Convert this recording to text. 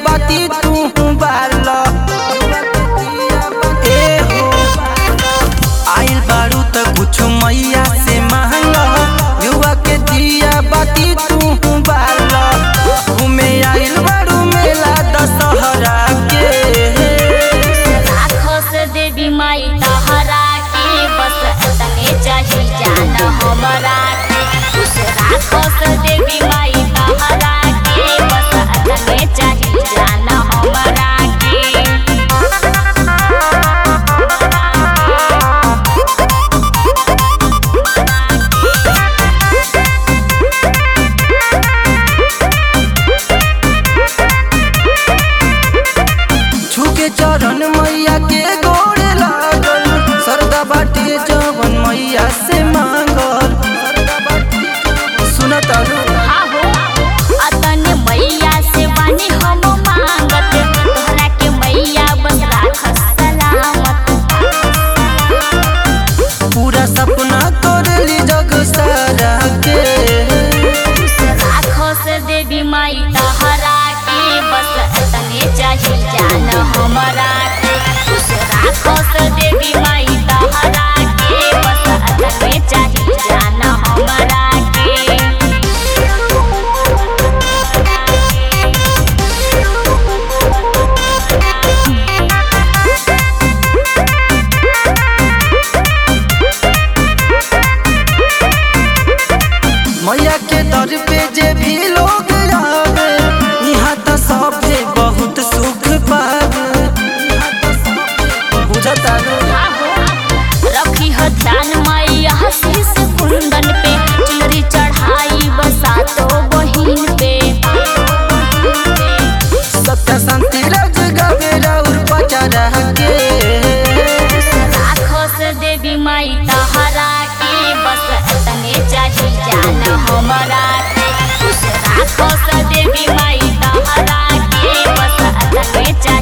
बाती तू बाल ए हो आइल बारू त कुछ मैया से मांग युवा के दिया बाती तू बाल घूमे आइल बारू मेला दशहरा के राखस देवी माई तहरा के बस तने चाही जान हमरा के खुश राखस देवी माई तहरा के बस तने चाही जान हमरा के छुके चरण मैया के गोड़ लागल सरदा बाटे जवन मैया से मांगल सुनत आहो अतन मैया से बानी हम मांगत तोहरा के मैया बस राखस सलामत पूरा सपना करली जग सारा के खुश राखस देवी माई तहरा के बस तने चाही जान हमरा के खुश राखस देवी माई तहरा के बस तने चाही जान हमरा के मैया के दर पे जे भी लोग आवे यहाँ त सभे बहुत सुख पावे बुझता रखी ह ध्यान मैया शीश कुंदन पे चुनरी चढ़ाई बसा तो बहिन पे सत्य शांति रज गवे और पचरा के राखस देवी माई तहरा के बस तने चाही जान हमरा के खुश राखस देवी माई तहरा के बस तने चाही